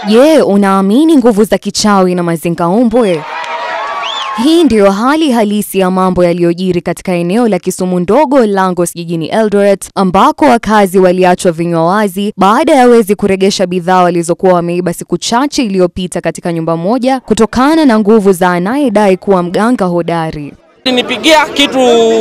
Je, unaamini nguvu za kichawi na mazingaumbwe? Hii ndiyo hali halisi ya mambo yaliyojiri katika eneo la Kisumu ndogo Langos jijini Eldoret, ambako wakazi waliachwa vinywa wazi baada ya wezi kuregesha bidhaa walizokuwa wameiba siku chache iliyopita katika nyumba moja kutokana na nguvu za anayedai kuwa mganga hodari. Alinipigia kitu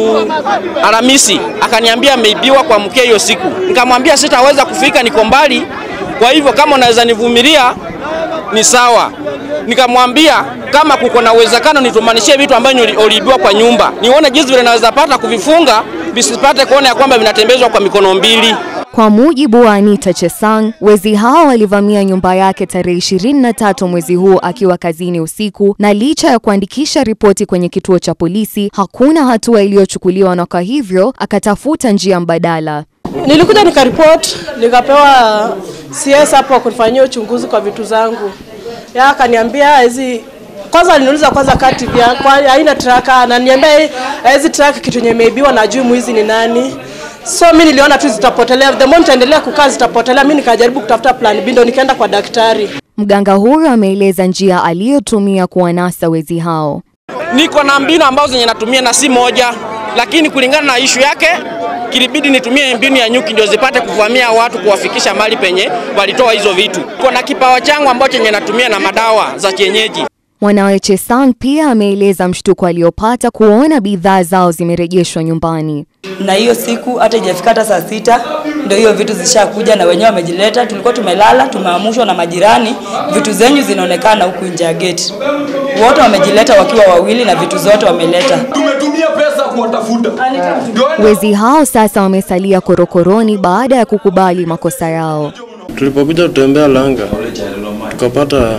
Alhamisi akaniambia ameibiwa kwa mkia hiyo siku. Nikamwambia sitaweza kufika, niko mbali, kwa hivyo kama unaweza nivumilia ni sawa. Nikamwambia kama kuko na uwezekano nitumanishie vitu ambavyo uliibiwa kwa nyumba, nione jinsi vile naweza pata kuvifunga visipate kuona ya kwamba vinatembezwa kwa mikono mbili. Kwa mujibu wa Anita Chesang, wezi hao walivamia nyumba yake tarehe 23 mwezi huu akiwa kazini usiku, na licha ya kuandikisha ripoti kwenye kituo cha polisi, hakuna hatua iliyochukuliwa, na kwa hivyo akatafuta njia mbadala. Nilikuja nikaripoti, nikapewa CS hapo kunifanyia uchunguzi kwa vitu zangu. Ya akaniambia hizi kwanza aliniuliza kwanza kati vya kwa haina traka, ananiambia hizi traka kitu yenye imeibiwa na juu mwizi ni nani. So mimi niliona tu zitapotelea, the moment endelea kukaa zitapotelea. Mimi nikajaribu kutafuta plan B, ndo nikaenda kwa daktari. Mganga huyo ameeleza njia aliyotumia kuwanasa wezi hao. Niko na mbinu ambazo zenye natumia na si moja, lakini kulingana na ishu yake kilibidi nitumie mbinu ya nyuki ndio zipate kuvamia watu kuwafikisha mali penye walitoa hizo vitu. Kuna kipawa changu ambacho chenye natumia na madawa za kienyeji. Mwanawe Chesang pia ameeleza mshtuko aliopata kuona bidhaa zao zimerejeshwa nyumbani. na hiyo siku hata ijafika hata saa sita ndio hiyo vitu zishakuja na wenyewe wamejileta. Tulikuwa tumelala tumeamushwa na majirani, vitu zenyu zinaonekana huku nje ya geti. Wote wamejileta wakiwa wawili na vitu zote wameleta. tumetumia pesa kuwatafuta. Ndio Wezi hao sasa wamesalia korokoroni baada ya kukubali makosa yao. Tulipokuja kutembea Langa tukapata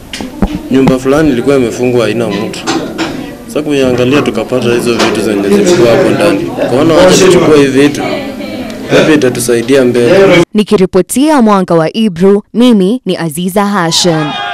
nyumba fulani ilikuwa imefungwa haina mtu. Sasa kuiangalia tukapata hizo vitu zenye zilikuwa hapo ndani. Kaona wacha tuchukue hivi vitu, labda itatusaidia mbele. Nikiripotia Mwanga wa Ibru, mimi ni Aziza Hashim.